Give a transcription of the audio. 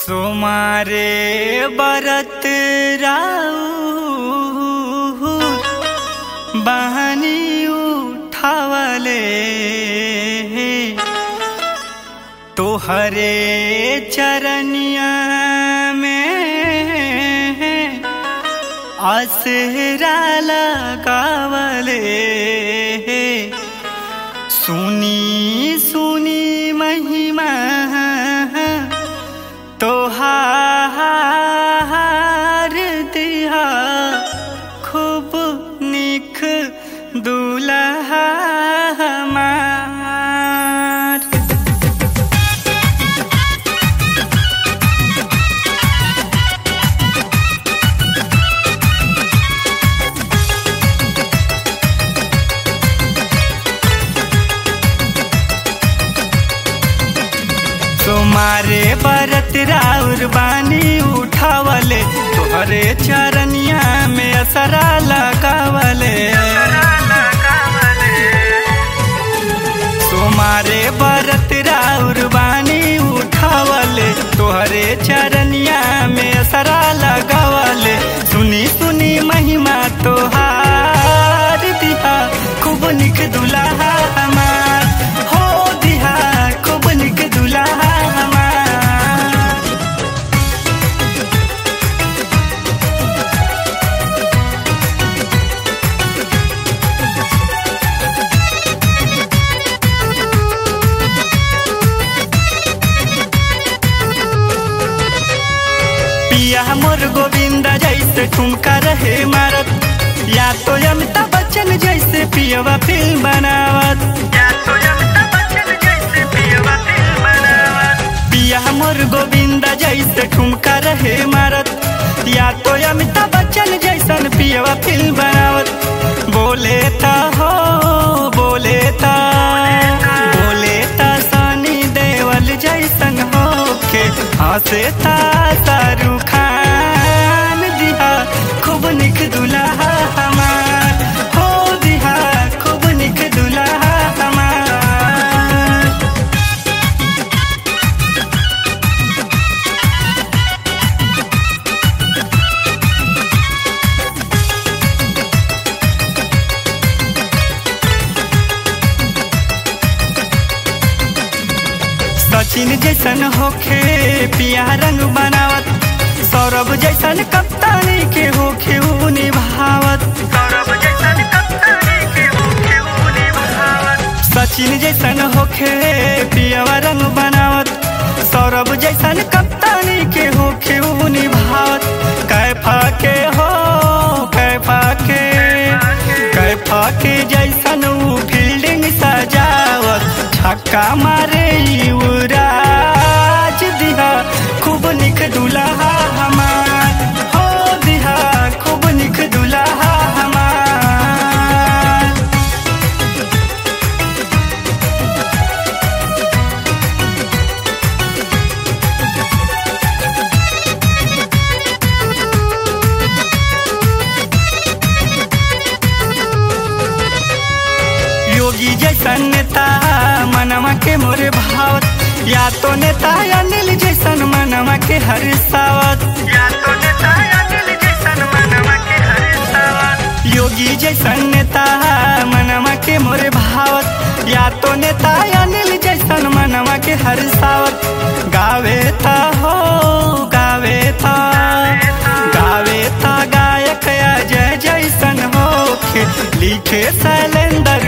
सोमारे बरत राऊ बहनी उठावले तोहरे चरनिया में आसरा लगावले सुनी सुनी महिमा तोहार दिया खूब निख दुल्हा हमार तुम्हारे बरत राउर बानी उठावले तोहरे चरनिया में असरा लगावले तुम्हारे बरत राउर बानी उठावले तोहरे चरनिया में असरा लगावले सुनी सुनी महिमा तोहार दिहा खूब निक दुल्हा हमार हो दिहा खूब निक दुल्हा हमार पिया मोर गोविंदा जैसे ठुमका रहे मारत या तो अमिताभ बच्चन जैसे पियवा फिल्म बनावत या तो अमिताभ बच्चन जैसे पियवा फिल्म बनावत पिया मोर गोविंदा जैसे ठुमका रहे मारत या तो अमिताभ बच्चन जैसन पियवा फिल्म बनावत बोले ता हो बोले ता बोले ता सनी देवल जैसन होके हंसे ता शाहरुख खान दिहा खूब निक दुल्हा हमार हो दिहा खूब निक दुल्हा हमार सचिन जैसन होखे पिया रंग बनावत सौरभ जैसन कप्तानी के होखे ऊ निभावत सौरभ जैसन कप्तानी के होखे ऊ निभावत सचिन जैसन होखे पियावा रंग बनावत सौरभ जैसन कप्तानी के होखे ऊ निभावत कैफा के हो कैफा के कैफा के जैसन ऊ फील्डिंग सजावत छक्का मारे युवराज दिहा खूब निक दुल्हा हमार हो दिहा खूब निक दुल्हा हमार योगी जैसन नेता मनवा के मोरे भावत या तो नेता अनिल जैसन मनवा के हरिसावत या तो नेता अनिल जैसन मनवा के हरिसावत योगी जैसन नेता मनवा के मोरे भावत या तो नेता अनिल जैसन मनवा के हरिसावत गावे था हो गावे था गावे था गायक अजय जैसन होखे लिखे शैलेंद्र